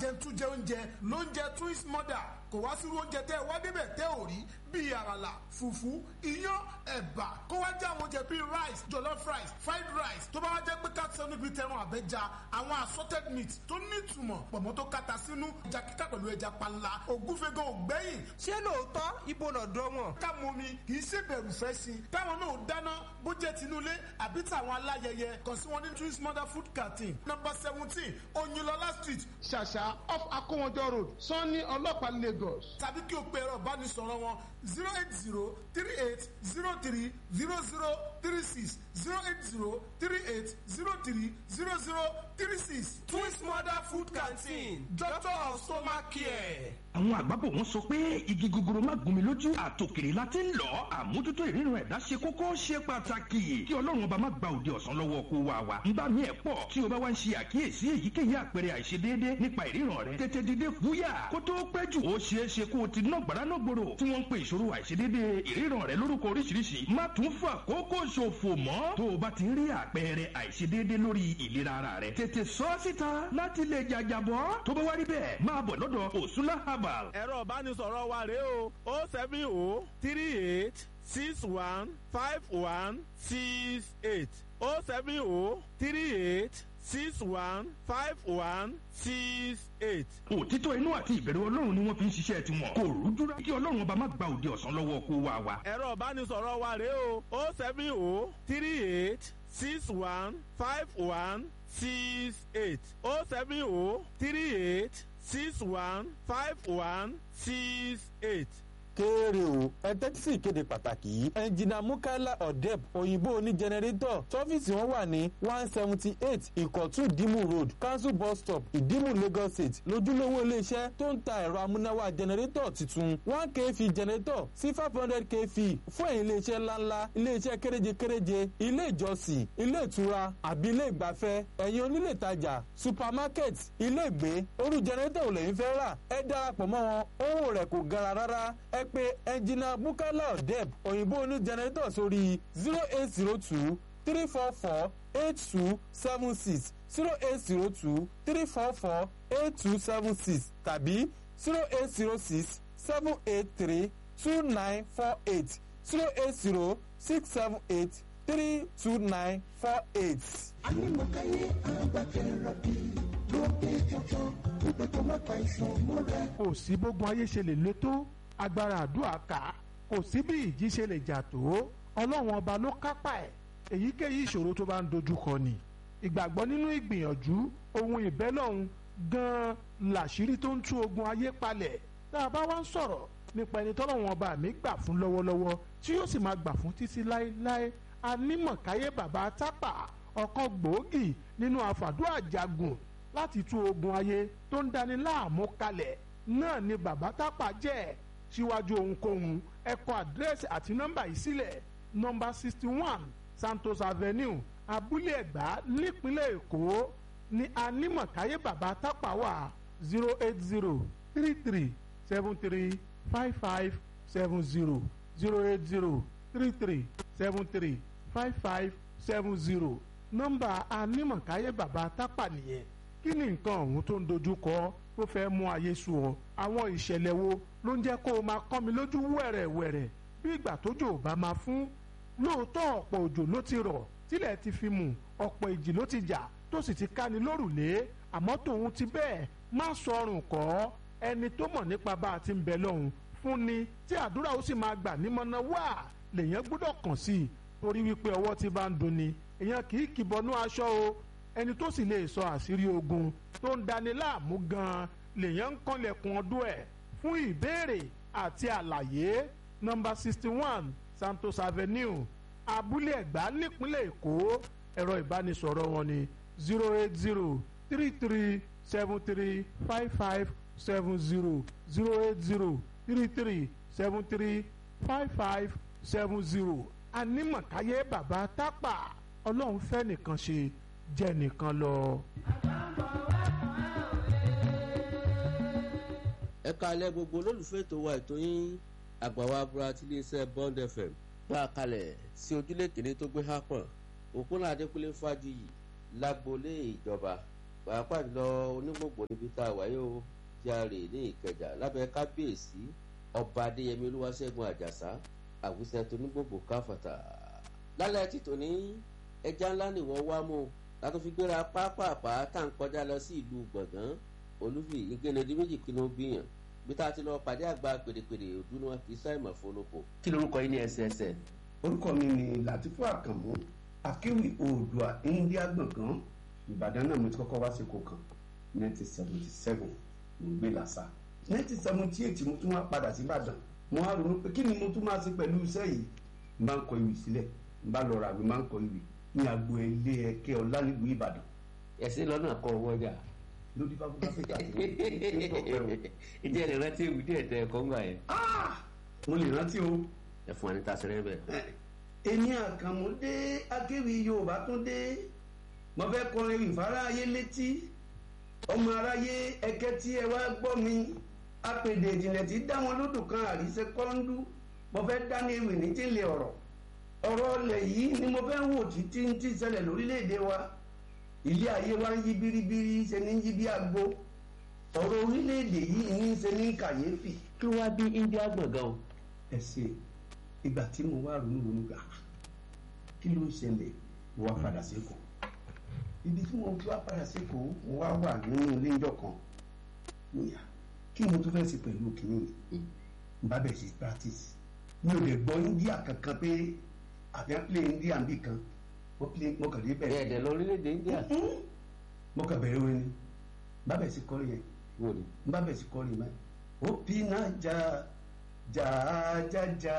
ajẹntújẹ oúnjẹ lóúnjẹ twins mother kò wá sírú oúnjẹ tẹ́ ẹ wá débẹ̀ tẹ́ ò rí bíi àràlà fùfú iyán ẹ̀bà kó wá jẹ́ àwọn oúnjẹ bíi rice jollof rice fried rice tó bá wá jẹ́ pé káàtì níbi tẹran àbẹ́ja àwọn assorted meat tó nítumọ̀ pọ̀mọ́ tó kata sínú ẹja kíkà pẹ̀lú ẹja panla ògúnfẹ́gàn ògbẹ́yìn. ṣé lóòótọ́ ibo lọ́dọ̀ wọn. ká mú mi kì í ṣe bẹ̀rù fẹ́ sí i káwọn náà dáná bó jẹ́ tinúlé àbí tàwọn aláyẹyẹ kàn sí wọn ní twins mother food canteen number seventeen oyinlọlá street ṣàṣà off akówọjọ road sanni ọlọ́pàá lagos. tàbí kí o pe ẹ̀rọ ìbánisọ̀rọ̀ wọn zero eight zero three eight zero three zero zero three six zero eight zero three eight zero three zero zero three six twins mother food canteen doctor of stomach care. àwọn àgbàbọ̀ wọn sọ pé igi gogoro má gún mi lójú àtòkèrè la ti ń lọ àmójútó ìrírun ẹ̀dá ṣe kókó ṣe pàtàkì kí ọlọ́run ọba má gba òde ọ̀sán lọ́wọ́ kó wa wa ń bá mi ẹ̀ pọ̀ tí o bá wá ń ṣe àkíyèsí èyíkéyìí àpẹẹrẹ àìṣedéédé nípa ìríran rẹ tètè dìde fúyà kó tó pẹ́ jù ó ṣeé ṣe kó o ti ná gbàrà náà gbòòrò tí wọ́n ń pe ìṣòro àìṣedéédé ìríran rẹ lórúkọ oríṣiríṣi má tún fà kókó ṣòfò mọ́ tó o bá ti ń rí àpẹẹrẹ àìṣedéédé lórí ìlera ara rẹ tètè sọ síta láti lè jàjàbọ́ tó bá wá rí bẹ́ẹ̀ máa bọ̀ lọ́dọ̀ òsúnlá herbal ẹ̀rọ ìbánisọ̀rọ̀ wa rèé o o seven o three eight six one five one six eight o seven o three eight six one five one six eight. òtítọ́ inú àti ìbẹ̀rù ọlọ́run ni wọ́n fi ń ṣiṣẹ́ tiwọn kò rújúra kí ọlọ́run ọba má gba òde ọ̀sán lọ́wọ́ kó wa wa. ẹ̀rọ ìbánisọ̀rọ̀ wa rèé o o seven o three eight six one five one six eight o seven o three eight six one five one six eight kéèrè o ẹ tẹ́tí sí ìkéde pàtàkì yìí ẹnjìnà mukaila odeb òyìnbó oní jẹnẹrétọ̀ tọ́fíìsì wọn wà ní one seventy eight ìkọ̀tún ìdímù road council bus stop ìdímù lagos state lójúlówó iléeṣẹ́ tó ń ta ẹ̀rọ amúnáwá jẹnẹrétọ̀ tuntun one kv jẹnẹrétọ̀ sí five hundred kv fún ẹ̀yìn iléeṣẹ́ ńláńlá iléeṣẹ́ kéréje kéréje ilé ìjọsìn ilé ìtura àbí ilé ìgbafẹ́ ẹ̀yìn onílé ìtajà supermarket ilé ìgbé orú jẹnẹrétọ̀ ò lẹ́yìn fẹ́ rà ẹ darapọ̀ mọ́ wọn owó rẹ̀ kò gara rárá ẹ pé ẹnjìnà bukala odeb òyìnbó oní jẹnẹrétọ̀ sórí zero eight zero two three four four eight two seven six zero eight zero two three four four eight two seven six tàbí zero eight zero six seven eight three two nine four eight zero eight zero six seven eight three two nine four eight. Anímọ̀káyé àgbàkẹ́rọ̀ bí lóde tuntun ìgbẹ́ tó má pa ìṣàn múra. kò sí bógun ayé ṣe lè le tó agbára àdúrà ká kò sí bí ìjì ṣe lè jà tó ọlọ́run ọba ló kápá ẹ̀ èyíkéyìí ìṣòro tó bá ń dojúkọ ni ìgbàgbọ́ nínú ìgbìyànjú ohun ìbẹ́lọ́hun gan-an làṣírí tó ń tú ogun ayé palẹ̀ tá a bá wá ń sọ̀rọ̀ nípa ẹni tọ́lọ́run ọba mi gbà fún lọ́wọ́lọ́wọ́ tí yóò sì máa gbà fún títí láéláé anímọ̀káyé bàbá tápà ọ̀kan gbòógì nínú àfàdúrà jagun láti tú ogun ayé tó ń dani láàmú kalẹ̀ náà ni bàbá tápà jẹ́ síwájú ohunkóhun ẹ kọ àdírẹ́sì àti nọ́mbà yìí sílẹ̀ nọ́mbà sixty one santos avenue abúlé ẹ̀gbá nípínlẹ̀ èkó ní anímọ̀káyé bàbá tápà wà zero eight zero three three seven three five five seven zero zero eight zero three three seven three five five seven zero nọ́mbà anímọ̀káyé bàbá tápà nìyẹn kí ni nǹkan ọ̀hún tó ń dojú kọ tó fẹ́ mú ayé sú ọ àwọn ìṣẹ̀lẹ̀ wo ló ń jẹ́ kó o máa kọ́ mi lójú wẹ̀rẹ̀wẹ̀rẹ̀ bí ìgbà tójò ò bá máa fún lóòótọ́ ọ̀pọ̀ òjò ló ti rọ̀ tílẹ̀ ti fi mù ọ̀pọ̀ ìjì ló ti jà tó sì ti káni lórùlé àmọ́ tòun ti bẹ́ẹ̀ má sọrùn kọ́ ẹni tó mọ̀ nípa bá a ti ń bẹ lọ́hùn fún ni tí àdúrà ó sì máa gbà nímọ̀nà wá lèèyàn gbọ́dọ̀ kàn sí i torí wípé ọwọ́ ti bá ń dunni èèyàn kì í kìbọnú aṣọ o ẹni tó sì lè sọ àṣírí ogun tó ń dani láàmú gan-an lèèyàn ń kànlẹ̀kùn ọdún ẹ̀ fún ìbéèrè àti àlàyé nọ́mbà sixty one santos avenue abúlé ẹ̀gbá nípínlẹ̀ èkó ẹ̀rọ ìbánisọ̀rọ̀ wọn ni zero eight zero three three seven three five five seven zero zero eight zero three three seven three five five seven zero anímọ̀káyé bàbá tápà ọlọ́run fẹ́ nìkan ṣe jẹ́ nìkan lọ. ẹ kalẹ̀ gbogbo olólùfẹ́ ètò wa ètò yín àgbàwá abúlé tí iléeṣẹ́ bond fm gbà kalẹ̀ sí ojúlé kìíní tó gbé hápọ̀n òpónà adékúnlé fájuyì lágboolé ìjọba pàápàá jùlọ onígbògbò níbi tá a wáyé o járe ní ìkẹjà lábẹ́ kábíyèsí ọba adéyẹmí olúwaṣẹ́gun àjàsá àwùsẹ tó nígbògbò káfàtà lálẹ́ títò ní ẹja ńlá nìwọ wá mú látó fi gbéra pápápá tá à ń kọjá lọ sí ìlú gbọ̀ngàn olúfi ìgbénedí méjì kí ló ń gbìyàn bí tá a ti lọ pàdé àgbà pèrèpèrè òdú ni wọn kì í sáìmọ̀ fọlọ́kọ. kí lorúkọ yín ní ẹsẹẹsẹ. orúkọ mi ni latifu àkànmú akéwì oòdùà india gbọ̀ngàn ìbàdàn náà mo ti kọ́kọ́ wá sí kó kan nineteen seventy seven mo gbé làṣà nineteen seventy eight mo tún wá padà sí ìbàdàn mo wá ronú pé kí ni mo tún máa ṣe pẹ̀lú iṣẹ́ yìí n bá ń kọ ìwé sílẹ̀ n bá lọ ra mi máa ń kọ ìwé ní agbo ilé ẹ̀kẹ́ ọ̀lànìgbò ìbàdàn. ẹ̀sìn lọ́nà kọ owó ọjà. lórí fáfúfá fẹ́ta tí mo ń tọ́pẹ́ o. ìdí ẹ̀ lè rántí ewu díẹ̀ tẹ ẹ̀kọ́ ńgbà yẹn. mo lè rántí o. ẹ fún wa ní tasẹrẹ bẹ́ẹ̀. èmi àkànmú dé akéwì yorùbá tún dé mo fẹ́ kọrin ìfárá ayé létí ọmọ aráyé ẹkẹ tí ẹ wá gbọ́ mi apèdè ìjìnlẹ̀ tí dá wọn lódò kan àríṣe kọ́ńdú mo fẹ́ dání ewì ní tílẹ̀ ọ̀rọ̀ ọ̀rọ̀ ọ̀lẹ̀ yìí ni mo fẹ́ wò títí ń tí ṣẹlẹ̀ lórílẹ̀‐èdè wa ilé ayé wa ń yí biribiri ṣe ní yí bí agbo ọ̀rọ̀ orílẹ̀‐èdè yìí ní ṣe ní kàyéfì. kí wàá bí india gbọ̀ngàn o. ẹ ṣe ìgbà tí mo wá ronú ronú gbà kí ló ń ṣẹlẹ̀ mo wá padà sí kò ibi tí mo ti wá padà sí kò mo wá wà nínú ilé ìjọ kan níyà kí mo tún fẹ́ ṣe pẹ̀lú kìnìún n bá bẹ̀rẹ̀ sí practice mi ò lè gbọ́ india kankan pé àbí à ń play india bí kan mo play mo kàn dé bẹ̀rẹ̀. ẹ̀ẹ́dẹ̀ lọ orílẹ̀-èdè india. mo kàn bẹ̀rẹ̀ orin ni n bá bẹ̀rẹ̀ sí kọrin yẹn n bá bẹ̀rẹ̀ sí kọrin yẹn òpinna jà jà jà jà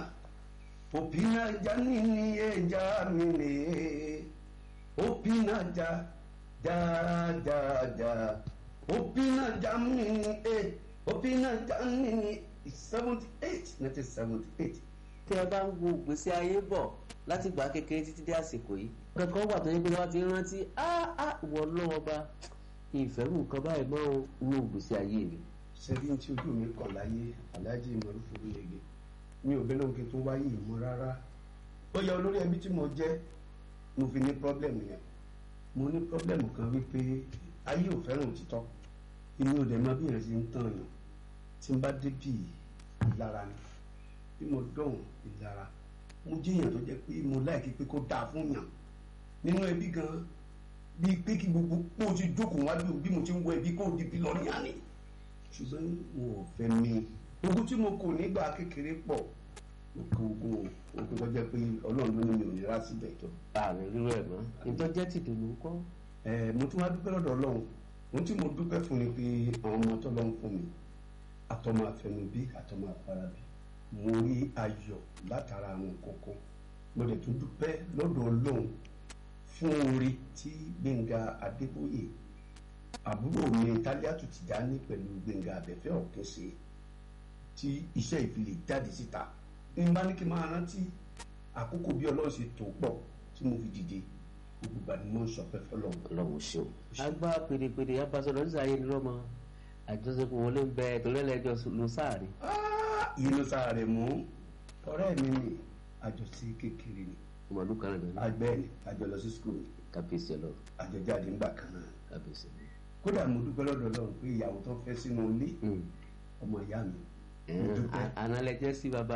òpinna jà nínú ẹja mi nìyẹn òpinna jà jà jà jà òpinna jà mí ni ẹ òpinna jà mí ni seventy eight nineteen seventy eight. tí ẹ bá ń wo ìgbésí ayé bọ̀ láti gbà kékeré títí dé àsìkò yìí kankan wà tó yẹ pé wọ́n ti rántí áá wọ lọ́wọ́ bá ìfẹ́rù nǹkan báyìí mọ́ inú ìgbésí ayé mi. sẹ́bí tí ojú mi kàn láyé aláàjì ìmọ̀lú fúrúlẹ̀gẹ̀ mi ò bẹ́ẹ̀ lóun kí n tó wáyé ìmọ̀ rárá ó yẹ olórí ẹbí tí mo jẹ́ mo fi ní pọ́blẹ́mù yẹn mo ní pọ́blẹ́mù kan wípé ayé ò fẹ́ràn òtítọ́ èmi ò dẹ̀ mọ bí yẹn ṣe ń tàn yàn tí n bá débi ìlara ni bí mo dọ̀hùn ìlara mo jẹ́yàn tó jẹ́ pé mo láìkí pé kó dáa fún yàn nínú ẹbí gan bíi pé kí gbogbo kó o ti jókòó wájú bí mo ti ń wọ ẹbí kó o di bí lọ́ọ́ yàn ni ṣùgbọ́n mo ò fẹ́ mi ogun tí mo kò nígbà kékeré pọ̀ mo kọ ogun ogun tó jẹ́ pé ọlọ́run ló ní mi ò ní rá síbẹ̀ tó. ààrẹ rírọ ẹ̀ mọ́ ìtọ́jẹ́ ti dùnú kọ́. ẹ mo tún wá dúpẹ́ lọ́dọ̀ ọlọ́run ohun tí mo dúpẹ́ fún ni pé àwọn ọmọ tó lọ́n fún mi àtọmọ àfẹnubí àtọmọ àfarabí mo rí ayọ̀ látara àwọn kókó mo lè tún dúpẹ́ lọ́dọ̀ ọlọ́run fún orí tí gbẹ̀ngà adébóyè àbúrò mi tálíàtù tìjání pẹ̀lú gbẹ̀ngà abẹ́fẹ́ ọ̀kẹ́ ṣe tí iṣẹ́ ìfilè jáde síta ní bá ní kí n máa rántí àkókò bí ọlọ́run ṣe tó pọ̀ tí mo fi dìde gbogbo ìgbà ni mo ń sọpẹ́ fọlọ́run. ọlọ́run ṣeun. agbá pèrèpèrè abasọ̀rọ̀ ní sàyẹn lọ́mọ àjọṣepọ̀ wọlé ń bẹ tòlẹ́lẹ́jọ ló sáàrin. yìí ló sáàrin mú ọ̀rẹ́ mi ni àjọṣe kékeré ni. ọmọdún kan náà. àgbẹ̀ ni àjọ lọ sí skul. kábíyèsí ọlọ. àjọjáde ńgbà kan náà. kábíyèsí. kódà mo dúpẹ́ lọ́dọ̀ ọlọ́run pé ìyàwó tó fẹ́ sínú ilé ọmọ ìyá mi. ànálẹ́jẹ́ sí baba.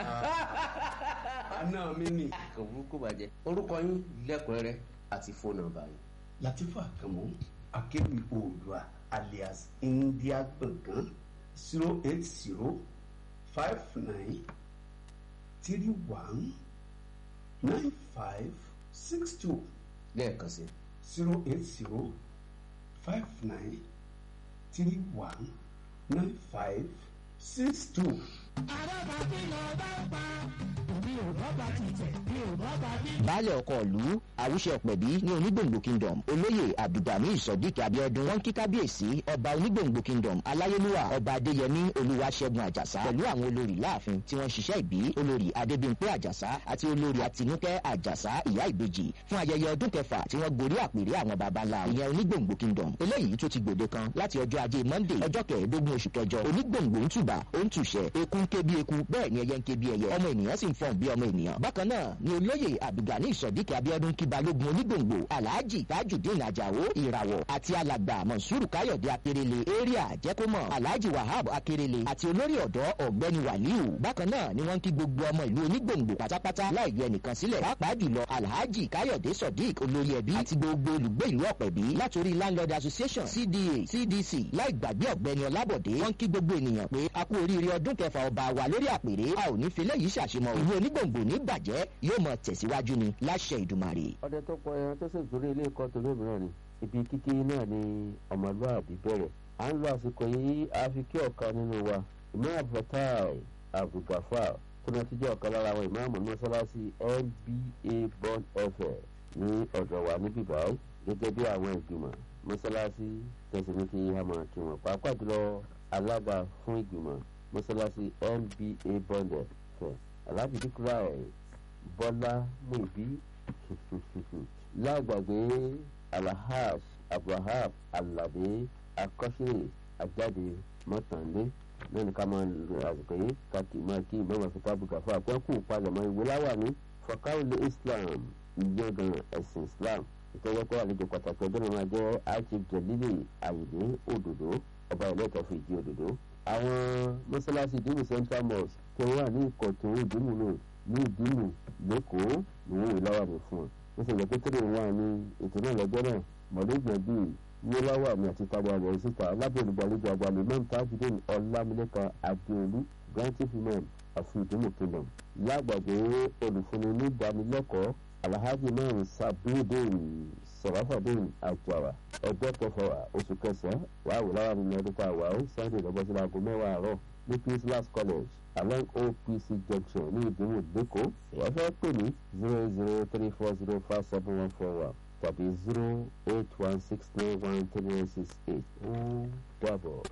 àná mi ni. kò burúkú bàjẹ́ orúkọ yín lẹ́kùnrẹ́rẹ́ àti fóònù nọ́mbà yín. Latifu Akamu akéwì oòdùà alias india gbọ̀ngàn zero eight zero five nine three one nine five six two. lẹ́ẹ̀kan sí. zero eight zero five nine three one nine five six two. baálẹ̀ ọkọ̀ ìlú àwùṣe ọ̀pẹ̀bí ní onígbòǹgbò kingdom olóyè abdulgani sodiq abiodun wọn kí kábíyèsí ọba onígbòǹgbò kingdom aláyélúwà ọba adéyẹmí olúwaṣẹ́gun àjàsá pẹ̀lú àwọn olórí láàfin tí wọ́n ṣiṣẹ́ ìbí olórí adébímpé àjàsá àti olórí àtinúkẹ́ àjàsá ìyá ìbejì fún ayẹyẹ ọdún kẹfà tí wọ́n gorí àpèrè àwọn baba ńlá ìyẹn onígbòǹgbò kingdom eléyìí tó ti gbòde kan láti ọjọ́ ajé monday ọjọ́ kẹẹ̀ẹ́dógún oṣù kẹjọ onígbòǹgbò ń tùbà ó ń tùṣẹ eku ń ké bí eku bẹ́ẹ̀ ni ẹyẹ ń ké bí ẹyẹ ọmọ ènìyàn sì ń fọ̀n bí ọmọ ènìyàn bákan náà ni olóyè abdulgani ìsọdíkì abiodun kí balógun onígbòǹgbò alhaji tajudeen ajao ìràwọ̀ àti alàgbà monsuru káyọ̀dé akérèlé area jẹ́kọ́mọ̀ alhaji wahab akérèlé àti olórí ọ̀dọ́ ọ̀gbẹ́ni waliu bákan náà ni wọ́n ń kí gbogbo ọmọ ìlú onígbòǹgbò pátápátá láì yọ ẹnìkan sílẹ̀ pàápàá jùlọ alhaji káyọ̀dé sodiq olórí ẹbí àti gbogbo olùgbé ìlú ọ̀pẹ̀bí látòrí landlord association cda cdc láì gbàgbé ọ̀gbẹ́ni ọlábọ̀dé wọ́n ń kí gbogbo ènìyàn pé a kú oríire ọdún kẹfà ọba wa lórí àpèrè a ò ní fi léyìí ṣàṣemọ ìlú onígbòǹgbò ní bàjẹ́ yóò mọ tẹ̀síwájú ni láṣẹ ìdùmarè. ọdẹ tó pọ ẹran tó sì torí ilé ẹ̀kọ́ tó lómìnira ni ibi kíkí náà ni ọmọlúwàbí bẹ̀rẹ̀ à ń lo àsìkò yìí a fi kí ọ̀kan nínú wa ìmọ̀ àbùfẹ́tàì abdulgafar tó náà ti jẹ́ ọ̀kan lára àwọn ìmáàmù mọ́sálásí nba bond fm ní ọ̀dọ̀ wa níbí báyìí gẹ́gẹ́ bí àwọn ìgbìmọ̀ mọ́sálásí tẹ̀sí ní kí a máa kí wọn pàápàá jùlọ alága fún ìgbìmọ̀ mọ́sálásí nba bond fm alhaji dikrai bọ́lá muibi lágbàgbé alahaj abraham alade akọ́ṣe àjáde mọ́tànlé náà ní ká máa lo àsìkò yìí ká kì í máa kí ìmọ̀ràn fún tábùkà fún àpẹ́kù palẹ̀mọ́ ìwé láwàní fọkáwìlì islam ìyọ̀gàn ẹ̀sìn islam ìtọ́jọ́pọ̀ àlejò pàtàkì ọjọ́ náà máa jẹ́ archief jelili ayinde òdòdó ọba ìlẹ́tọ̀ fún ìdí òdòdó. àwọn mọ́sálásí ìdímù central mosque tó wà ní ìkọ̀tún ìdímù náà ní ìdímù lẹ́kọ̀ọ́ ni wọ́n wò láwàní fún wọn. wọ́n sì gbọ́ pé tẹ́lẹ̀ wọn ní ètò náà lọ́jọ́ náà mọ̀lẹ́gbọ̀n bíi yíláwà ní àti tábà rẹ̀ síta lábẹ́ olùgbàlejò àgbàlẹ̀ mẹ́rin tajudeen ọlámilẹ́kan adéolú grantive women of ìdúmọ̀ kingdom lágbàgbé olùfúnni ní ìdánilẹ́kọ̀ọ́ alhaji mẹ́rin sabidin sọ̀rọ̀fàdín àjàrà ẹgbẹ́ kẹfà oṣù kẹsàn-án wàá wò lára nínú ọdún tá a wà ó sunday lọ́gbọ́sí láago mẹ́wàá àárọ̀ ní peace last college along opc junction ní ìdúmọ̀ lẹ́kọ̀ọ́ ìyá fẹ́ pè ní zero zero three four zero five seven one four one tàbí zero eight one six nine one three nine six eight ó dàbọ̀.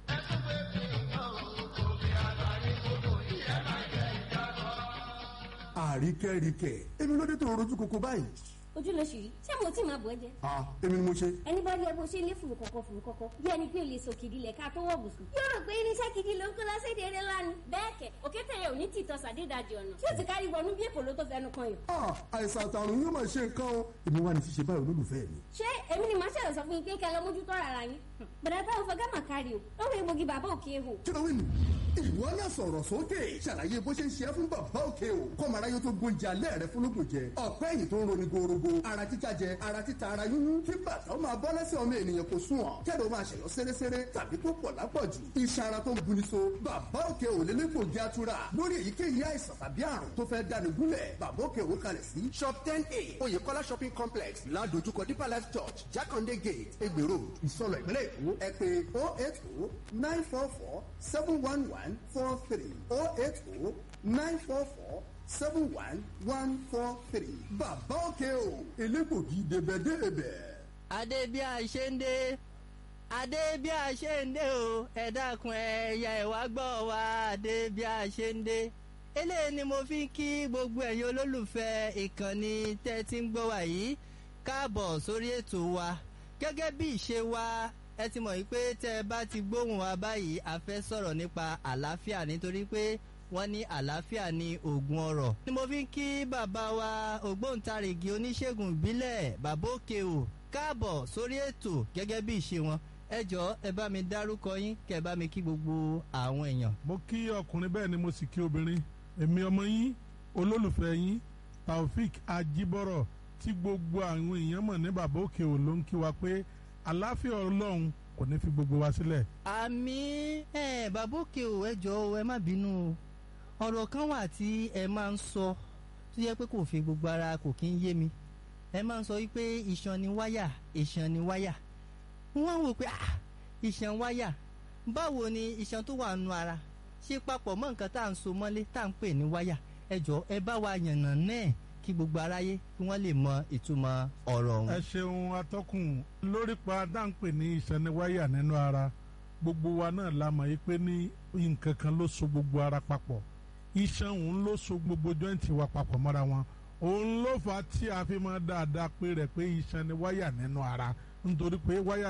àríkẹ́ríkẹ́ èmi ló dé tó rojú koko báyìí. ojú ló ṣì rí ṣé mo tí máa bọ̀ ẹ́ jẹ. ah èmi ni mo ṣe. ẹni bá rí ẹ bó ṣe ní fùrù kọ̀kọ̀ fùrù kọ̀kọ̀ bí ẹni pé o lè sọ kìdí lẹ̀ ká tó wọ̀ bùsùn. yóò rò pé irinṣẹ́ kìdí ló ń kó lọ́sẹ̀dẹ̀ eré lánàá. bẹ́ẹ̀ kẹ̀ òkété yẹn ò ní tìtọ́ sàdédàjì ọ̀nà tí ó ti kárí wọnú bí èkó ló tó fẹnu kan yìí. ah àìsàn àtàrùn yóò máa ṣe nǹkan o èmi wà ní ṣíṣe báyìí olólùfẹ́ mi. ṣé èmi ni màá ṣẹlẹ̀ sọ fún yín pé kẹ́ lọ mójútó ara yín. bẹ̀rẹ̀ táwọn fọ gámà kárí o lọ́wọ́ egbògi bàbá òkè hò. kí ló wí nù. ìwọ náà sọ̀rọ̀ sókè ṣàlàyé bó ṣe ń ṣe é fún bàbá òkè o kọ́mọ aráyé tó gbóúnjẹ alẹ́ rẹ fún lóògùn jẹ ọ̀pẹ́ ẹ̀yìn tó ń roni gorogo ara títa jẹ ara títa ara yúnyún kí bàtà ó máa bọ́ lẹ́sẹ̀ ọmọ ènìyàn kò sùn ọ̀ kẹ́lẹ́ ó máa ṣẹ̀yọ́ séréséré tàbí tó pọ̀ lápọ̀jù iṣan ara tó ń buni so bàbá òkè ò lé lẹ́kọ̀ọ́ jẹ́ àtúrà lórí èyíkéyìí àìsàn tàbí àrùn tó fẹ́ dáni gúnlẹ̀ bàbá òkè ò kalẹ̀ sí shop ten a oyèkọ́lá shopping complex ládojúkọ deeper life church jákàndé gate egbè road ìsọlọ ìpínlẹ̀ èkó ẹ pé oh eight oh nine four four seven one one four three oh eight oh nine four four seven one one four three bàbá òkè o elégbògi débẹ̀débẹ̀. adé bí a ṣe ń dé adé bí a ṣe ń dé o ẹ dákun ẹyà ẹwà gbọ́ wa adé bí a ṣe ń dé eléyìí ni mo fi ń kí gbogbo ẹ̀yin olólùfẹ́ ìkànnì tẹ́ ti ń gbọ́ wa yìí káàbọ̀ sórí ètò wa gẹ́gẹ́ bí ìṣe wa ẹ ti mọ̀ wípé tẹ́ ẹ bá ti gbóhùn wa báyìí a fẹ́ sọ̀rọ̀ nípa àlàáfíà nítorí pé wọ́n ní àlàáfíà ní oògùn ọ̀rọ̀. ni mo fi ń kí bàbá wa ògbóǹtarìgì oníṣègùn ìbílẹ̀ bàbá òkè o káàbọ̀ sórí ètò gẹ́gẹ́ bí ìṣe wọn ẹ jọ ẹ bá mi dárúkọ yín kẹ ẹ bá mi kí gbogbo àwọn èèyàn. mo kí ọkùnrin bẹ́ẹ̀ ni mo sì kí obìnrin èmi ọmọ yín olólùfẹ́ yín taofik ajibọrọ tí gbogbo àwọn èèyàn mọ̀ ní bàbá òkè ò ló ń kí wa pé àlàáfíà ọlọ́run kò ní fi gbogbo wa sílẹ̀. àmì ẹ bàbá òkè ò ẹ jọ ẹ má bínú o ọ̀rọ̀ kan wà tí ẹ máa ń sọ tó yẹ pé kò fi gbogbo ara kò kí ń yé mi ẹ máa ń sọ wípé iṣan ni wáyà iṣan ni wáyà wọ́n wò pé ah iṣan wáyà báwo ni iṣan tó wà nù ara ṣe papọ̀ mọ́ nǹkan tá à ń so mọ́lé tá à ń pè ní wáyà ẹ jọ ẹ bá wa yànnà náà kí gbogbo aráyé kí wọ́n lè mọ ìtumọ̀ ọ̀rọ̀ ọ̀hún. ẹ ṣeun atọ́kùn lórí pa dáńpè ní ìsẹ́niwáyà nínú ara gbogbo wa náà la mọ̀ yí pé ní nǹkan kan ló so gbogbo ara papọ̀ iṣan òun ló so gbogbo jọ́ǹtì wa papọ̀ mọ́ra wọn òun ló fà á tí a fi máa dáadáa pé rẹ̀ pé iṣan ni wáyà nínú ara nítorí pé wáyà rè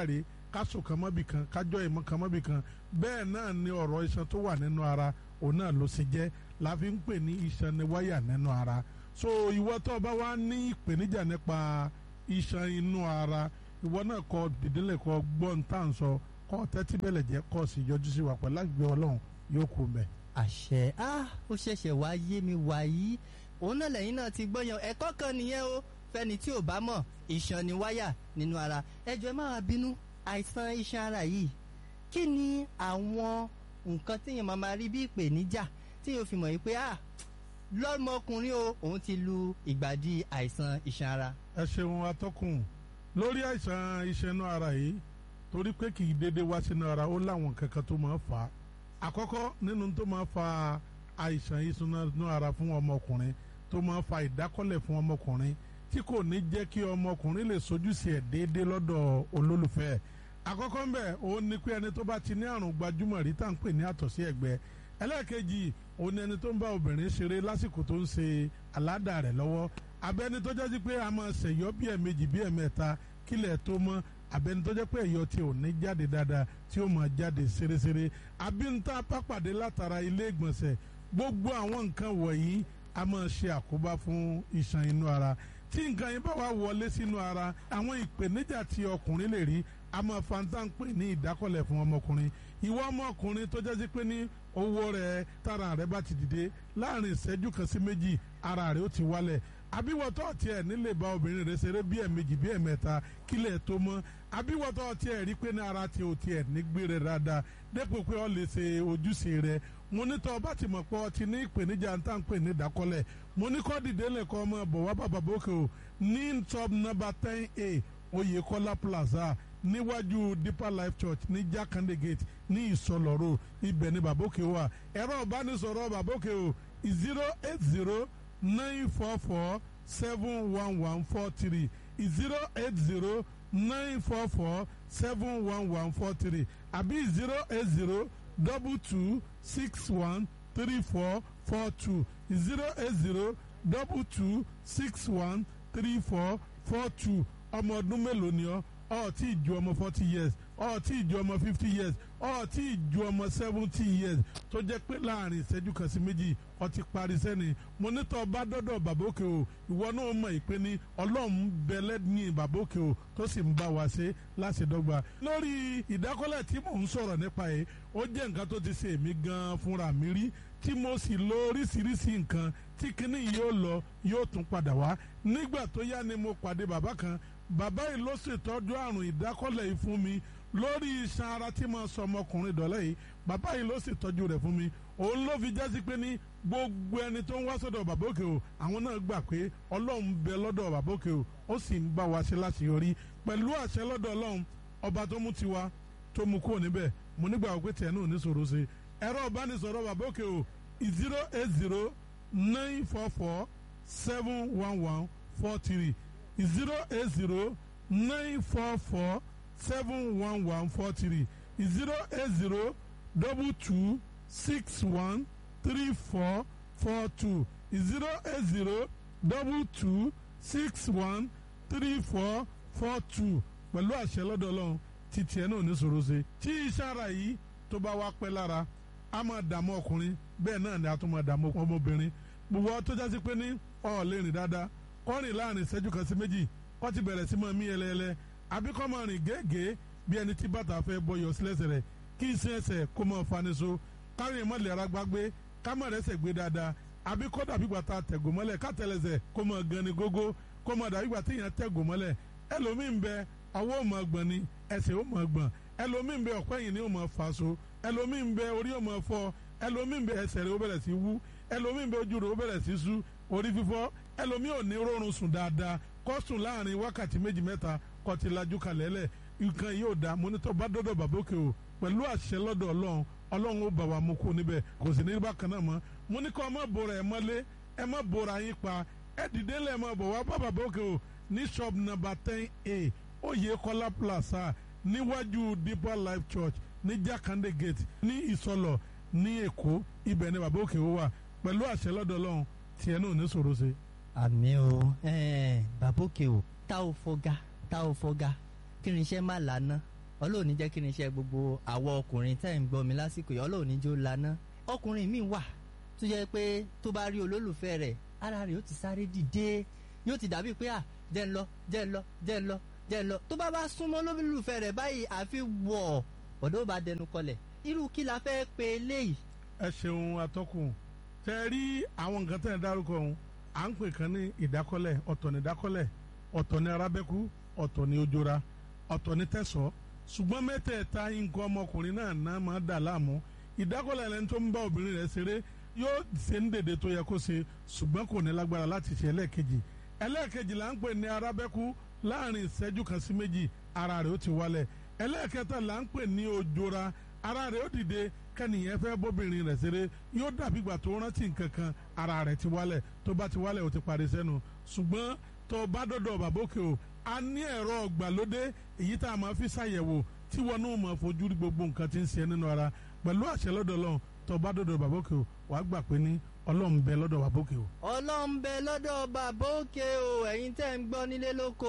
káṣù kan mọ́bì kan kájọ́ ìmọ̀ kan mọ́bì kan bẹ́ẹ̀ náà ni ọ̀rọ̀ iṣan tó wà nínú ara òun náà ló ṣe jẹ́ la fi ń pè ní iṣan ni wáyà nínú ara so ìwọ tó o bá wá ní ìpèníjà nípa iṣan inú ara ìwọ náà kọ dìdínlẹ̀ kọ gbọ́n tá à ń sọ kọ tẹ́tí bẹ̀lẹ̀ jẹ́ kọ́ sí yọjú sí wa pẹ̀lú àgbẹ̀ ọlọ́run yóò kú mẹ́. àṣẹ ah ó ṣẹ̀ṣẹ̀ wá yé mi wàyí òun náà lẹ́yìn náà ti gbọ́yàn ẹ̀kọ́ kan nìyẹn o fẹ́ni tí ò bá mọ̀ iṣan ni wáyà nínú ara ẹjọ́ ẹ má wá bínú àìsàn iṣan ara yìí kí ni àwọn nǹkan téèyàn máa máa rí bí ìpèníjà téèyàn fi mọ̀ yìí pé ah lọ́mọkùnrin o òun ti lu ìgbàdí àìsàn iṣan ara. ẹ ṣeun atọ́kùn lórí àìsàn iṣan inú ara yìí torí pé kì í dédé wá sínú ara ó láwọn kankan tó máa ń fà á àkọ́kọ́ nínú tó máa ń fa àìsàn iṣan inú ara fún ọmọkùnrin tó máa ń fa ìdákọ́lẹ̀ fún ọmọkùnrin tí kò ní jẹ́ kí ọmọkùnrin lè sojúṣe ẹ̀ déédéé lọ́dọ̀ olólùfẹ́ ẹ̀ àkọ́kọ́ ń bẹ̀ òun ni pé ẹni tó bá ti ní àrùn gbajúmọ̀ rí tá à ń pè ní àtọ̀sí ẹ̀gbẹ́ ẹlẹ́ẹ̀kejì òun ni ẹni tó ń bá obìnrin ṣeré lásìkò tó ń ṣe aládàá rẹ̀ lọ́wọ́ abẹ́ni tó jẹ́ pé a máa ṣèyọ́ bí ẹ̀mejì bí ẹ̀mẹ́ta kílẹ̀ tó mọ́ abẹ́ni tó jẹ́ pé ẹ̀yọ́ tí ò ní jáde dáadáa tí ó máa jáde ṣeréṣeré abínta pápàdé látara ilé ìgbọ̀nsẹ̀ gbogbo àwọn nǹkan wọ̀nyí a máa ṣe àkóbá fún iṣan inú ara tí nǹkan yẹn bá wà wọlé sínú ara àwọn ìpèníjà tí ọkùnrin lè rí a máa fanta ń pè ní ìdákọ̀lẹ̀ fún ọmọkùnrin ìwọ ọmọkùnrin tó jẹ́ sí pé ní owó rẹ̀ tára rẹ̀ bá ti dìde láàrin ìṣẹ́jú kan sí méjì ara rẹ̀ ó ti wálẹ̀ àbíwọ̀tọ́ tiẹ̀ nílé bá obìnrin rẹ̀ ṣeré bí ẹ̀mejì bí ẹ̀mẹ́ta kílẹ̀ tó mọ́ àbíwọ̀tọ́ tiẹ̀ rí pé ní ara ti ò tiẹ̀ nígbé rẹ̀ dáadáa dépò pé ọ lè ṣe ojúṣe rẹ̀ mo ní tọ́ bá ti mọ̀ pé ọ ti ní ìpèníjà ń tà ń pè ní ìdákọ́lẹ̀ mo ní kọ́ dìde lẹ́kọ́ ọmọ bọ̀ wá bàbá bókè o ní top number ten a Oyèkọ́lá plaza níwájú deeper life church ní jakande gate ní ìsọlọ road ibẹ̀ ní babóke wà ẹ̀rọ ìbánisọ̀rọ̀ babóke o zero eight zero nine four four seven one one four three zero eight zero nine four four seven one one four three àbí zero eight zero double two six one three four four two zero eight zero double two six one three four four two ọmọ ọdún mélòó ni ọ ọ tí ì ju ọmọ forty years ọ tí ì ju ọmọ fifty years ọ tí ì ju ọmọ seventy years tó jẹ́ pé láàrin ìṣẹ́jú kan sí méjì ọ ti parí sẹ́ni mo nítọ́ bá dọ́dọ̀ bàbókè o ìwọ náà mọ̀ ìpè ní ọlọ́run bẹ̀lẹ́ ní bàbókè o tó sì ń bá wa ṣe láṣẹdọ́gba. lórí ìdákọ́lẹ̀ tí mò ń sọ̀rọ̀ nípa yìí ó jẹ́ nǹkan tó ti ṣe èmi gan-an fúnra mi rí tí mo sì lo oríṣiríṣi nǹkan tí kinní yóò lọ yóò tún padà wá nígbà tó yá ni mo pàdé bàbá kan bàbá yìí ló ṣètọ́jú àrùn ìdákọ́lẹ̀ yìí fún mi lórí iṣan ara tí mo sọ ọmọkùnrin dọ̀lẹ́ yìí bàbá yìí ló ṣètọ́jú rẹ̀ fún mi òun ló fi jásí pé ní gbogbo ẹni tó ń wá sọ́dọ̀ bàbá òkè o àwọn náà gbà pé ọlọ́run bẹ lọ́dọ̀ bàbá òkè o ó sì ń bá wa ṣe láṣeyọrí pẹ̀lú àṣẹ lọ́dọ̀ ọlọ́run ọba tó mú tiwa tó mú kúrò níbẹ̀ mo nígbà wípé tiẹ̀ náà ò ní sọ̀rọ̀ ṣe ẹ̀rọ ìbánisọ̀rọ̀ bàbá òkè o zero eight zero nine four four seven one one four three zero eight zero nine four four seven one one four three zero eight zero double two six one three four four two zero eight zero double two six one three four four two pẹ̀lú àṣẹ lọ́dọ̀ ọlọ́run tí tiẹ̀ náà ní sòro ṣe tí iṣẹ́ ara yìí tó bá wá pẹ́ lára a máa dààmú ọkùnrin bẹ́ẹ̀ náà ni a tún máa dààmú ọmọbìnrin gbogbo tó jásí pé ní ọ̀ lè rìn dáadáa kọ́ rìn láàrin ìṣẹ́jú kan sí méjì kọ́ ti bẹ̀rẹ̀ sí máa mí ẹlẹ́ẹlẹ́ àbí kọ́ máa rìn gẹ́gẹ́ bí ẹni tí bàtà fẹ́ bọyọ̀ sílẹ̀sẹ̀ rẹ̀ kí iṣẹ́ ẹsẹ̀ kó máa fani so kárìn mọ́lẹ̀ ara gbágbé ká má rẹ́sẹ̀ gbé dáadáa àbí kọ́ dàbí gbàtà tẹ̀gò mọ́lẹ̀ ká tẹ̀lẹ̀sẹ̀ kó máa gan ni gógó kó máa dàbí gbàtà èèyàn tẹ̀gò mọ́lẹ̀ ẹlòmíín bẹ ọwọ́ ò máa gbọ̀n ni ẹsẹ̀ ò máa gbọ̀n ẹlòmíín bẹ ọ̀pẹ́ yìí ni ò máa fà so ẹlòmíín bẹ orí ò máa fọ́ ẹlòmíín bẹ ẹsẹ̀ rẹ̀ ó bẹ̀rẹ̀ sí wú ẹlòmíín bẹ ojú rẹ̀ ó bẹ̀rẹ̀ sí sú orí fífọ́ ẹlòmíín ò ní rọrùn sùn dáadáa kó sùn láàrin wákàtí méjì mẹ́ta kó ti lajú kalẹ̀ lẹ̀ nǹkan yóò da mọ́nítọ́ bá dọ́dọ̀ bàbókè o pẹ̀lú àṣẹ lọ́dọ̀ ọlọ́run ọlọ́run ó bà wá mú kó níbẹ̀ kò sì ní bákan náà mọ́ mo ní kọ́ ẹ má bora ẹ mọ́lé ẹ má bora yín pa ẹ dìde lẹ̀ mọ́ bọ̀ wá bá bàbókè o ní shop number ten a Oyèkọ́lá plaza níwájú deeper life church ní Jakande gate ní Ìsọlọ̀ ní Èkó ibẹ̀ ni bàbókè o wà pẹ̀lú àṣẹ lọ́dọ̀ ọlọ́run tiẹ̀ náà ní sòro ṣe. àmì o bàbókè o tá ò fọgá tá ò fọgá kí ni iṣẹ́ má lànà ọlọ́run ní jẹ́ kí ni iṣẹ́ gbogbo àwọn ọkùnrin tẹ́ ń gbọ́ mi lásìkò yìí ọlọ́run ní jó laná ọkùnrin mi wà tó jẹ́ pé tó bá rí olólùfẹ́ rẹ̀ ara rẹ̀ yóò ti sáré dìde yóò ti dàbí pé à jẹ́ ń lọ jẹ́ ń lọ jẹ́ ń lọ jẹ́ ń lọ tó bá bá súnmọ́ olólùfẹ́ rẹ̀ báyìí àfi wọ̀ ọ̀dọ́ bá dẹnu kọlẹ̀ irú kí la fẹ́ pe eléyìí. ẹ ṣeun atọ́kùn tẹ rí àwọn nǹkan tẹ̀ ń dárúkọ ọ̀hún à ń pè kan ní ìdákọ́lẹ̀ ọ̀tọ̀ ní ìdákọ́lẹ̀ ọ̀tọ̀ ní arábẹ́kú ọ̀tọ̀ ní ojora ọ̀tọ̀ ní tẹ̀sọ́ ṣùgbọ́n mẹ́tẹ̀ẹ̀ta nǹkan ọmọkùnrin náà náà máa dà láàmú ìdákọ́lẹ̀ lẹni tó ń bá obìnrin rẹ̀ ṣeré yóò ṣe ń dèdè tó yẹ kó ṣe ṣùgbọ́n kò ní lágbára láti ṣe ẹlẹ́ẹ̀kejì ẹlẹ́ẹ̀kejì là ń pè ní arábẹ́kú láàrin ìṣẹ́jú kan sí méjì ara rẹ̀ ó ti wálẹ̀ ẹlẹ́ẹ̀kẹta là ń pè ní ojora ara rẹ̀ ó dìde kẹ́nìyẹn fẹ́ bóbìnrin rẹ̀ ṣeré yóò dàbí ìgbà tó rántí nǹkan kan ara rẹ̀ ti wálẹ̀ tó bá ti wálẹ̀ ó ti parí sẹ́nu ṣùgbọ́n tó bá dọ̀dọ̀ bàbókè o a ní ẹ̀rọ ọ̀gbàlódé èyí tá a máa fi ṣàyẹ̀wò tí wọn náà máa fojú rí gbogbo nǹkan tí ń ṣe nínú ara pẹ̀lú àṣẹ lọ́dọ̀ Ọlọ́run tó bá dọ̀dọ̀ bàbókè o wàá gbà pé ní Ọlọ́run bẹ lọ́dọ̀ bàbókè o. ọlọ́run bẹ lọ́dọ̀ bàbókè o ẹ̀yin tẹ́ ń gbọ́ nílé lóko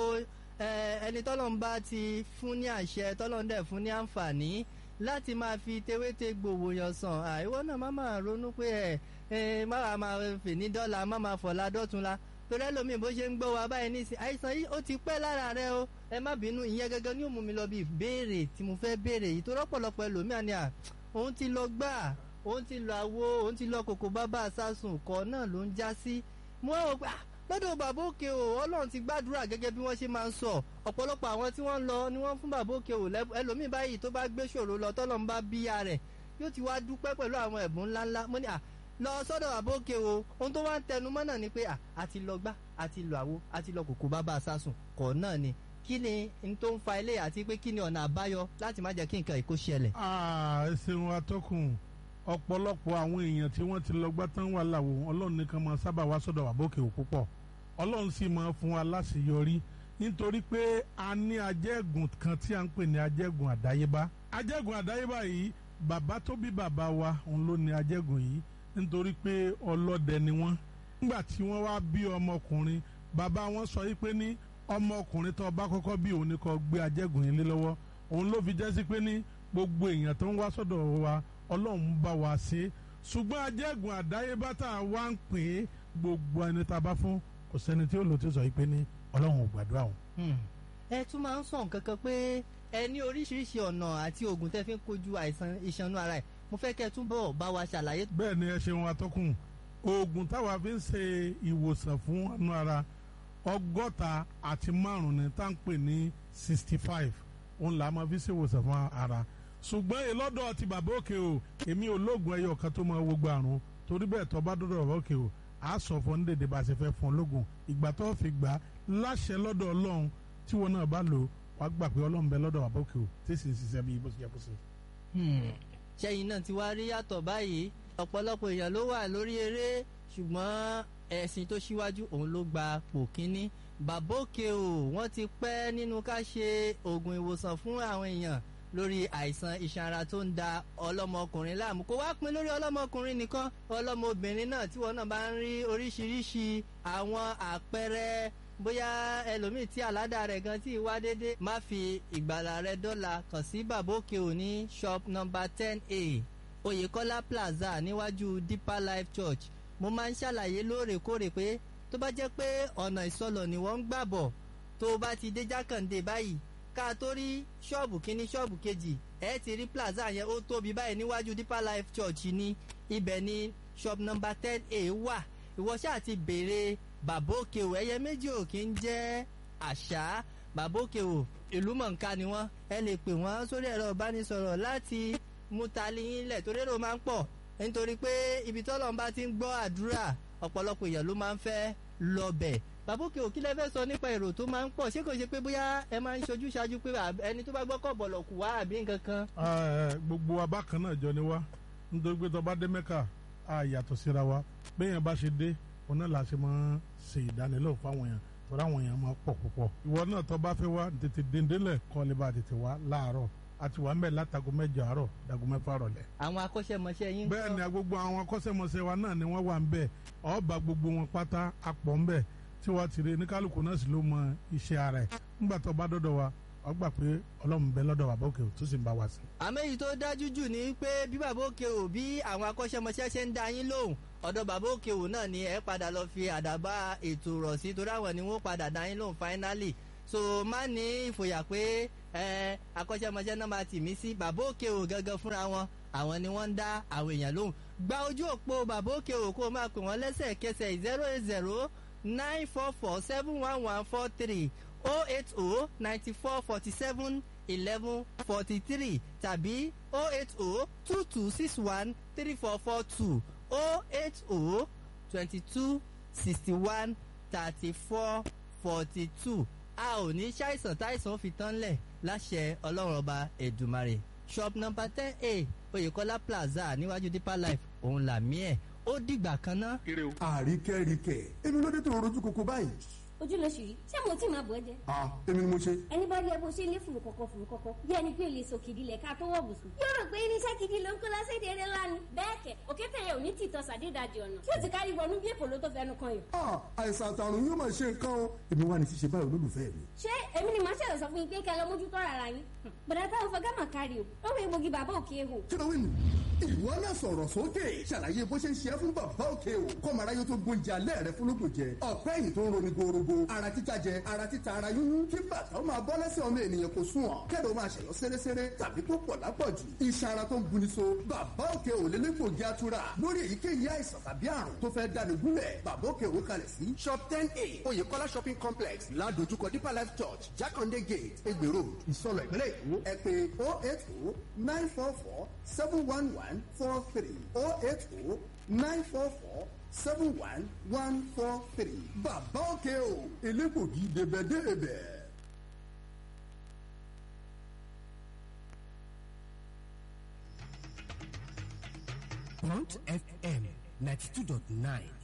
ẹni tọ́lọ́run bá ti fún ní àṣẹ tọ́lọ́run dẹ̀ fún ní àǹfààní láti máa fi tewéte gbòòwò yàn sàn àìwọ náà má máa ronú pé ẹ ẹ má wàá máa fè ní dọ́là má máa fọ̀la dọ́tunla torí ẹlòmíì bó ṣe ń gbọ́ wa báyìí nísìn àìsàn yìí ó ti pẹ́ lára rẹ o ẹ má bínú ìyẹn gẹ́gẹ́ ní ó mú mi lọ bí ìbéèrè tí mo fẹ́ béèrè yìí tó rọ́pọ̀lọpọ̀ ẹlòmíà ni à òun ti lọ gbà òun ti lọ àwo òun ti lọ kòkó bábà sásùn kọ́ náà ló ń já sí mo rò pé lọ́dọ̀ bàbá òkè o ọlọ́run ti gbàdúrà gẹ́gẹ́ bí wọ́n ṣe máa ń sọ ọ̀pọ̀lọpọ̀ àwọn tí wọ́n ń lọ ni wọ́n fún bàbá òkè o ẹlòmíì báyìí tó bá gbé ṣòro lọ tọ́lọ́run bá bíya rẹ̀ yóò ti wá dúpẹ́ pẹ̀lú àwọn ẹ̀bùn ńláńlá mo ní à lọ sọ́dọ̀ bàbá òkè o ohun tó wá ń tẹnu mọ́ náà ni pé à àti lọ gbá àti lọ àwo àti lọ kòkó bàbá sásùn kọ̀ náà ni kí ni n tó ń fa ilé àti pé kí ni ọ̀nà àbáyọ láti má jẹ́ kí nǹkan ìkó ṣẹlẹ̀. ẹ ṣeun atọ́kùn ọ̀pọ̀lọpọ̀ àwọn èèyàn tí wọ́n ti lọ gbá tán wà láwo ọlọ́run nìkan máa sábà wá sọ́dọ̀ bàbá òkè o púpọ̀ ọlọ́run sì máa fún wa láṣeyọrí nítorí pé a ní ajẹ́gùn kan tí a ń pè ní ajẹ́gùn àdáyébá ajẹ́gùn àdáyébá yìí bàbá tó bí bàbá wa òun ló ní ajẹ́gùn yìí nítorí pé ọlọ́dẹ ni wọ́n nígbà tí wọ́n wá bí ọmọkùnrin bàbá wọn sọ yìí pé ní ọmọkùnrin tó bá kọ́kọ́ bí òun ni kó gbé ajẹ́gùn yìí lé lọ́wọ́ òun ló fi jẹ́ sí pé ní gbogbo èèyàn tó ń wá sọ́dọ̀ wa ọlọ́run bá wa ṣe ṣùgbọ́n ajẹ́gùn àdáyébá tá a wá ń pè é gbogbo ẹni tá a bá fún kò sẹ́ni tí ó lò tí ó sọ yìí pé ní ọlọ́run ò gbàdúrà o. ẹ tún máa ń sọ nǹkan kan pé ẹ ní oríṣiríṣi ọ̀nà àti oògùn tẹ́ fi ń kojú àìsàn ìṣanú ara ẹ̀ mo fẹ́ kẹ́ ẹ túbọ̀ bá wa ṣàlàyé. bẹ́ẹ̀ ni ẹ ṣeun atọ́kùn oògùn táwa fi ń ṣe ìwòsàn fún ọ̀nà ara ọgọ́ta àti márùn-ún ni tá à ń pè ní sixty five òun là á máa fi ṣe ìwòsàn fún ara ṣùgbọ́n ìlọ́dọ̀ ti bàbá òkè o èmi ò lóògùn ẹyọ kan tó máa wo gbàrún torí bẹ́ẹ̀ tó bá dọ́dọ̀ bàbá òkè o a sọ fún ní dèdè bá a ṣe fẹ́ fún ológun ìgbà tó fi gbà láṣẹ lọ́dọ̀ ọlọ́run tí wọn náà bá lò wàá gbà pé ọlọ́run bẹ lọ́dọ̀ bàbá òkè o tí sì ń ṣiṣẹ́ bí bó ṣe yẹ kó ṣe. ṣẹ́yìn náà ti wá rí yàtọ̀ báyìí ọ̀pọ̀lọpọ̀ èèyàn ló wà lórí eré ṣùgbọ́n ẹ̀sìn tó ṣíwájú òun ló gba pò kínní bàbá òkè o wọ́n ti pẹ́ nínú ká ṣe oògùn ìwòsàn fún àwọn èèyàn lórí àìsàn iṣan ara tó ń da ọlọ́mọkùnrin láàmú kó wá pin lórí ọlọ́mọkùnrin nìkan ọlọ́mọbìnrin náà tí wọn náà bá ń rí oríṣiríṣi àwọn àpẹẹrẹ bóyá ẹlòmíì tí àládà rẹ̀ gan tí wá dédé má fi ìgbàlà rẹ̀ dọ́là kàn sí bàbá òkè òní shop number ten a oyèkọ́lá plaza níwájú deeper life church mo máa ń ṣàlàyé lóòrèkóòrè pé tó bá jẹ́ pé ọ̀nà ìsọlọ̀ ni wọ́n ń gbà bọ̀ tó o bá ti dé jákàndé báyìí ká tó rí ṣọ́ọ̀bù kínní ṣọ́ọ̀bù kejì ẹ ti rí plaza yẹn ó tóbi báyìí níwájú deeper life church ní ibẹ̀ ní shop number ten a wà ìwọ ṣáà ti béèrè bàbá òkè o ẹyẹ méjì ò kí ń jẹ́ àṣà bàbá òkè o ìlú mọ̀ǹká ni wọ́n ẹ lè pè wọ́n sórí ẹ̀rọ ìbánisọ̀rọ̀ láti mú tali yín lẹ̀ torí èrò máa ń pọ̀ nítorí pé ibi tọ́lọ́run bá ti ń gbọ́ àdúrà ọ̀pọ̀lọpọ̀ èèyàn ló máa ń fẹ́ lọ bẹ̀ bàbá òkè òkí lẹ́fẹ́ sọ nípa èrò tó máa ń pọ̀ ṣé kò ṣe pé bóyá ẹ máa ń ṣojú ṣáájú pé ẹni tó bá gbọ́ kọ̀ bọ̀lọ̀ kù wá àbí nǹkan kan. gbogbo wa bákan náà jọ ni wá nítorí pé tó bá dé mẹ́kà á yàtọ̀ síra wa bẹ́ẹ̀ yẹn bá ṣe dé òun náà la ṣe máa ń ṣe ìdánilẹ́wò fáwọn èèyàn torí àwọn èèyàn máa pọ̀ púpọ̀ ìwọ náà tó bá fẹ́ wá tètè dèndélẹ̀ kọ́ lè bá tètè wá láàárọ̀ àti wà ń bẹ̀ látago mẹ́jọ àárọ̀ dago mẹ́fà rọ̀lẹ́. àwọn akọ́ṣẹ́mọṣẹ́ yín. bẹ́ẹ̀ ni gbogbo àwọn akọ́ṣẹ́mọṣẹ́ wa náà ni wọ́n wà ń bẹ̀ ọba gbogbo wọn pátá apọ̀ ń bẹ̀ tí wọ́n ti rí ní kálukú náà sì ló mọ iṣẹ́ ara ẹ̀ nígbà tó bá dọ́dọ̀ wa ọ gbà pé ọlọ́run bẹ lọ́dọ̀ bàbá òkè tó sì ń bá wa sí. àmọ́ èyí tó dájú jù ni pé bí bàbá òkè ò bí àwọn akọ́ṣẹ́mọṣẹ́ ṣe ń da yín lóhùn ọ̀dọ̀ bàbá òkè ò náà ni ẹ padà lọ fi àdàbà ètò rọ̀ sí torí àwọn ni wọ́n padà da yín lóhùn finally so má ní ìfòyà pé ẹ akọ́ṣẹ́mọṣẹ́ náà máa tì mí sí bàbá òkè ò gangan fúnra wọn àwọn ni wọ́n ń dá àwọn èèyàn lóhùn gba ojú òpó bàbá òkè ò kó o máa pè wọ́n lẹ́sẹ̀kẹsẹ̀ zero eight zero nine four four seven one one four three oh eight oh ninety four forty seven eleven forty three tàbí oh eight oh two two six one three four four two oh eight oh twenty two sixty one thirty four forty two a ò ní ṣàìsàn táìsàn fi tán lẹ̀ láṣẹ ọlọ́run ọba ẹ̀dùmarè shop number ten a oyèkọ́lá plaza níwájú deeper life òun làmí ẹ̀ ó dìgbà kan ná. àríkẹ́ríkẹ́ èmi ló dé tó rojú koko báyìí. ojú ló ṣì rí ṣé mo tí máa bọ̀ ẹ́ jẹ́. ah èmi ni mo ṣe. ẹni bá rí ẹ bó ṣe lé fùrù kọ̀kọ̀ fùrù kọ̀kọ̀ bí ẹni pé lè sòkìdí lẹ̀ ká tó wọ̀ bùsùn. yóò rò pé irinṣẹ́ gidi ló ń kó lọ́sẹ̀dẹ̀ eré lánàá. bẹ́ẹ̀ kẹ̀ òkété yẹn ò ní tìtọ́ sàdédàjì ọ̀nà tí ó ti kárí wọnú bí èkó ló tó fẹnu kan yìí. ah àìsàn àtàrùn yóò máa ṣe nǹkan o èmi wà ní ṣíṣe báyìí olólùfẹ́ mi. ṣé èmi ni màá ṣẹlẹ̀ sọ fún yín pé kẹ́ lọ mójútó rárá yín. bọ̀dá táwọn fọ gámà kárí o ó wọ egbògi bàbá òkè ehò. kí ló wí nù. ìwọ náà sọ̀rọ̀ sókè ṣàlàyé bó ṣe ń ṣe é fún bàbá òkè o kọ́mọ̀ráyé tó gbóúnjẹ alẹ́ rẹ fún lóko jẹ ọ̀pẹ́ yìí tó ń roni gorogo ara títa jẹ ara títa ara yúnyún kí bàtà ó máa bọ́ lẹ́sẹ̀ ọmọ ènìyàn kò sùn ọ̀ kẹ́lẹ́ ó máa ṣẹ̀yọ́ sẹ́rẹ́sẹ́rẹ́ tàbí tó pọ̀ lápọ̀jù iṣan ara tó ń buni so bàbá òkè ò lélẹ́gbògi atura lórí èyíkéyìí àìsàn tàbí àrùn tó fẹ́ dáni gúnlẹ̀ bàbá òkè ò kalẹ̀ sí shop ten a oyèkọ́lá shopping complex ládojúkọ deeper life church jákàndé gate egbè road ìsọlọ ìpínlẹ̀ èkó ẹ pé oh eight oh nine four four seven one one four three oh eight oh nine four four seven one one four three bàbá òkè o elégbògi débẹ̀débẹ̀. Point FM ninety two dot nine